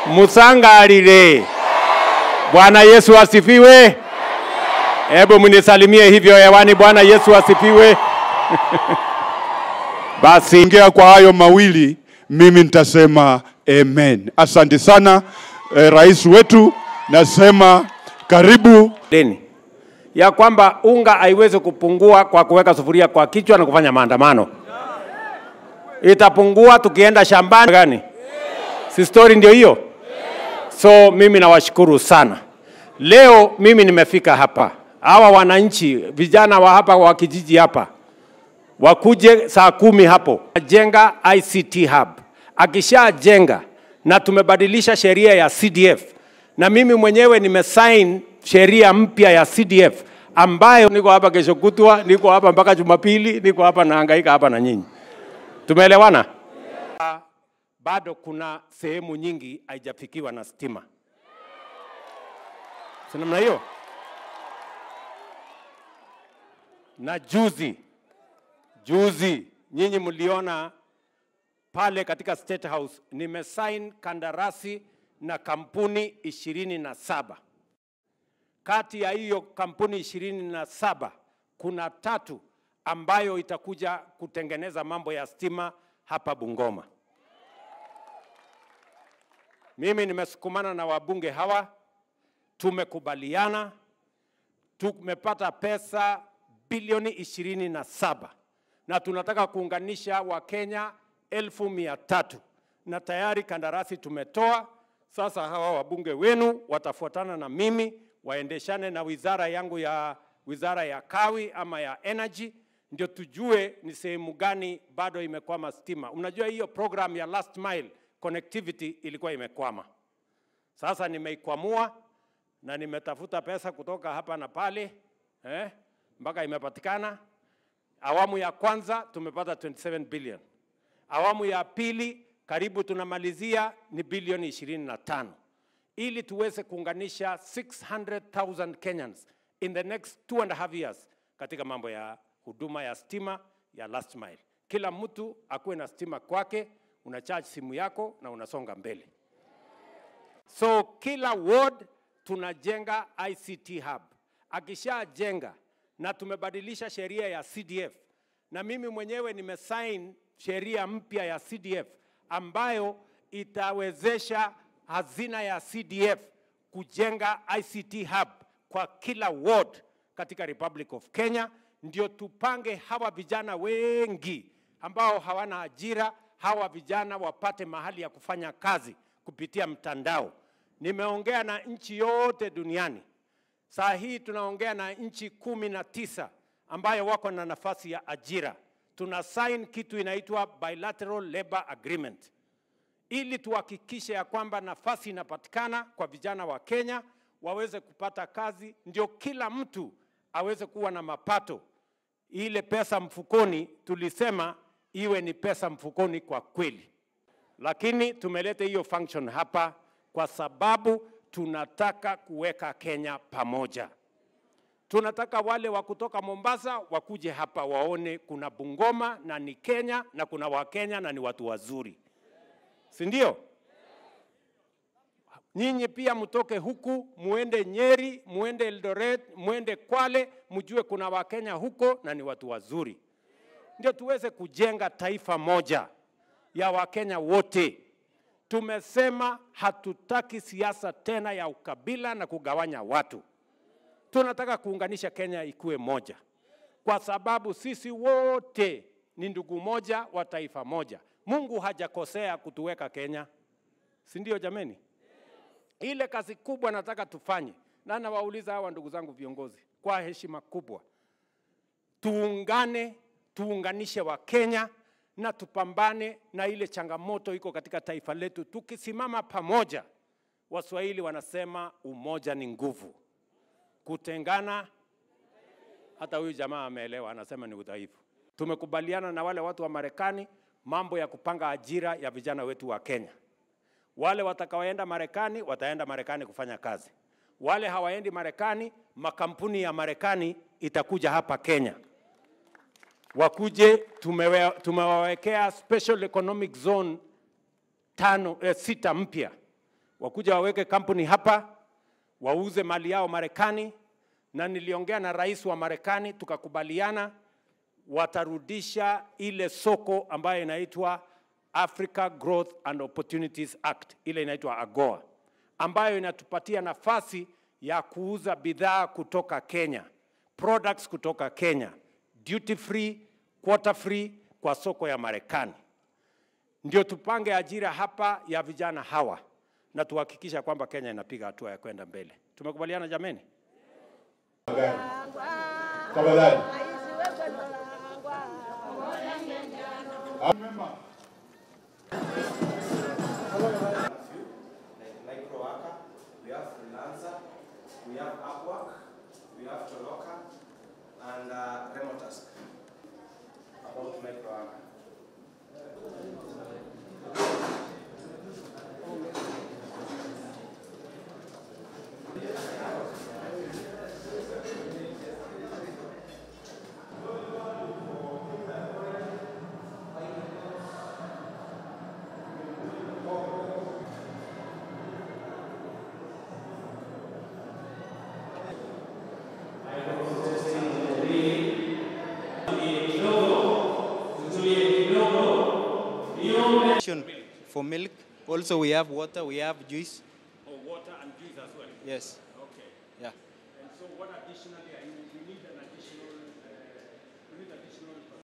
Musangalile. Bwana Yesu asifiwe. Hebu mnisalimie hivyo hewani. Bwana Yesu asifiwe. Basi Ongea kwa hayo mawili, mimi nitasema amen. Asante sana eh, rais wetu, nasema karibu. deni ya kwamba unga haiwezi kupungua kwa kuweka sufuria kwa kichwa na kufanya maandamano. Itapungua tukienda shambani gani? Si story ndio hiyo? So mimi nawashukuru sana. Leo mimi nimefika hapa, hawa wananchi vijana wa hapa wa kijiji hapa wakuje saa kumi hapo jenga ICT hub. Akishajenga na tumebadilisha sheria ya CDF, na mimi mwenyewe nimesign sheria mpya ya CDF ambayo niko hapa kesho kutwa, niko hapa mpaka Jumapili, niko hapa nahangaika hapa na nyinyi. Tumeelewana? Bado kuna sehemu nyingi haijafikiwa na stima, si namna hiyo? Na juzi juzi nyinyi mliona pale katika State House nimesign kandarasi na kampuni ishirini na saba. Kati ya hiyo kampuni ishirini na saba kuna tatu ambayo itakuja kutengeneza mambo ya stima hapa Bungoma. Mimi nimesukumana na wabunge hawa, tumekubaliana, tumepata pesa bilioni ishirini na saba na tunataka kuunganisha Wakenya elfu mia tatu na tayari kandarasi tumetoa. Sasa hawa wabunge wenu watafuatana na mimi waendeshane na wizara yangu ya wizara ya kawi ama ya energy, ndio tujue ni sehemu gani bado imekwama stima. Unajua hiyo program ya last mile connectivity ilikuwa imekwama. Sasa nimeikwamua na nimetafuta pesa kutoka hapa na pale eh, mpaka imepatikana. Awamu ya kwanza tumepata 27 billion. Awamu ya pili karibu tunamalizia ni bilioni 25 ili tuweze kuunganisha 600,000 Kenyans in the next two and a half years katika mambo ya huduma ya stima ya last mile. Kila mtu akuwe na stima kwake, una charge simu yako na unasonga mbele. So kila ward tunajenga ICT hub. Akishajenga na tumebadilisha sheria ya CDF na mimi mwenyewe nimesign sheria mpya ya CDF ambayo itawezesha hazina ya CDF kujenga ICT hub kwa kila ward katika Republic of Kenya, ndio tupange hawa vijana wengi ambao hawana ajira, hawa vijana wapate mahali ya kufanya kazi kupitia mtandao. Nimeongea na nchi yote duniani. Saa hii tunaongea na nchi kumi na tisa ambayo wako na nafasi ya ajira. Tuna sign kitu inaitwa bilateral labor agreement ili tuhakikishe ya kwamba nafasi inapatikana kwa vijana wa Kenya waweze kupata kazi, ndio kila mtu aweze kuwa na mapato. Ile pesa mfukoni tulisema iwe ni pesa mfukoni kwa kweli, lakini tumeleta hiyo function hapa kwa sababu tunataka kuweka Kenya pamoja. Tunataka wale wa kutoka Mombasa wakuje hapa waone kuna Bungoma na ni Kenya na kuna Wakenya na ni watu wazuri, si ndio? Nyinyi pia mtoke huku muende Nyeri, muende Eldoret, muende Kwale, mjue kuna Wakenya huko na ni watu wazuri, ndio tuweze kujenga taifa moja ya Wakenya wote. Tumesema hatutaki siasa tena ya ukabila na kugawanya watu. Tunataka kuunganisha Kenya ikuwe moja, kwa sababu sisi wote ni ndugu moja wa taifa moja. Mungu hajakosea kutuweka Kenya, si ndio jameni? Ile kazi kubwa nataka tufanye, na nawauliza hawa ndugu zangu viongozi kwa heshima kubwa, tuungane, tuunganishe wa Kenya na tupambane na ile changamoto iko katika taifa letu. Tukisimama pamoja, Waswahili wanasema umoja ni nguvu, kutengana, hata huyu jamaa ameelewa, anasema ni udhaifu. Tumekubaliana na wale watu wa Marekani mambo ya kupanga ajira ya vijana wetu wa Kenya. Wale watakaoenda Marekani wataenda Marekani kufanya kazi. Wale hawaendi Marekani, makampuni ya Marekani itakuja hapa Kenya wakuje. Tumewe, tumewawekea special economic zone tano, eh, sita mpya wakuja waweke kampuni hapa, wauze mali yao Marekani, na niliongea na rais wa Marekani tukakubaliana watarudisha ile soko ambayo inaitwa Africa Growth and Opportunities Act, ile inaitwa AGOA, ambayo inatupatia nafasi ya kuuza bidhaa kutoka Kenya, products kutoka Kenya, duty free, quota free kwa soko ya Marekani. Ndio tupange ajira hapa ya vijana hawa na tuhakikisha kwamba Kenya inapiga hatua ya kwenda mbele. Tumekubaliana jameni? Tafadhali. like Microworker, we have Freelancer, we have Upwork, we have Toloka, and uh, Remotask. About Microworker. Option for milk. Also, we have water, we have juice. Oh, water and juice as well. Yes. Okay. Yeah. And so what additionally are you